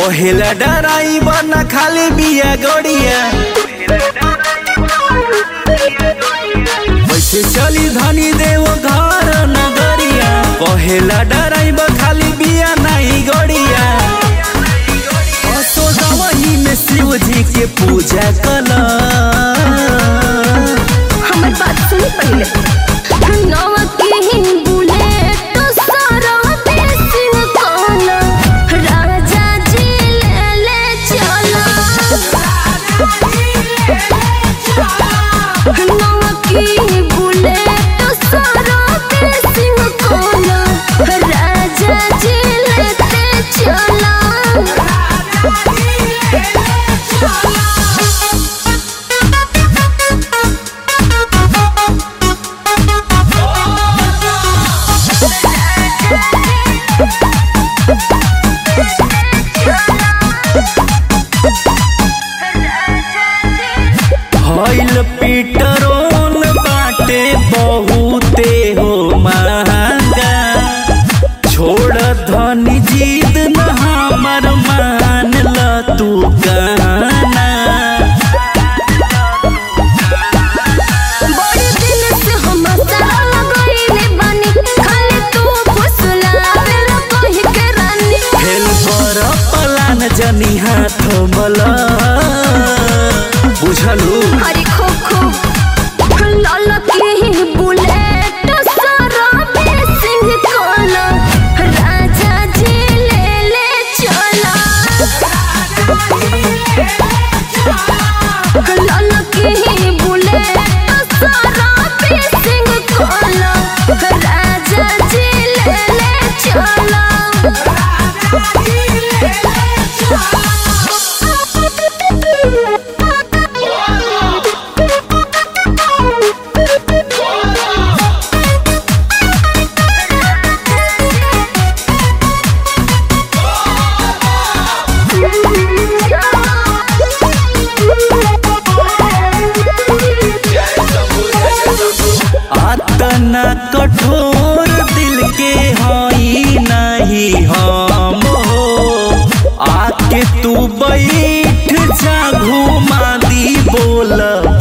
कहेला डराइबर न खाली बिया गड़िया वैसे चली धनी देव घर नगरिया कहेला डराइबर खाली बिया नहीं गड़िया असोदवही में शिव जी के पूजा कला हमर बात सुनी पहले नवा के बुलेट सारा देसिंग कोना राजा जी ले ले चला नवा के बुलेट सारा देसिंग कोना राजा जी लेते चला हईल पीटरोन बाटे बहुते हो महंगा छोड़ धनी जीत न हमर मान ल तू गाना बड़े दिन से हम सारा लगइले बानी खाली तू फुसलावेला कहि के रानी फेल पर पलान जनी हाथ मला बुझलू हरी खो खो लाल की बुलेट सारा बेसिंग कोला राजा जी ले ले चला लाल की बुलेट सारा बेसिंग कोला राजा जी ले ले चला आतना कठोर दिल के हई नहीं हम हो आके तू बैठ जा घुमा दी बोल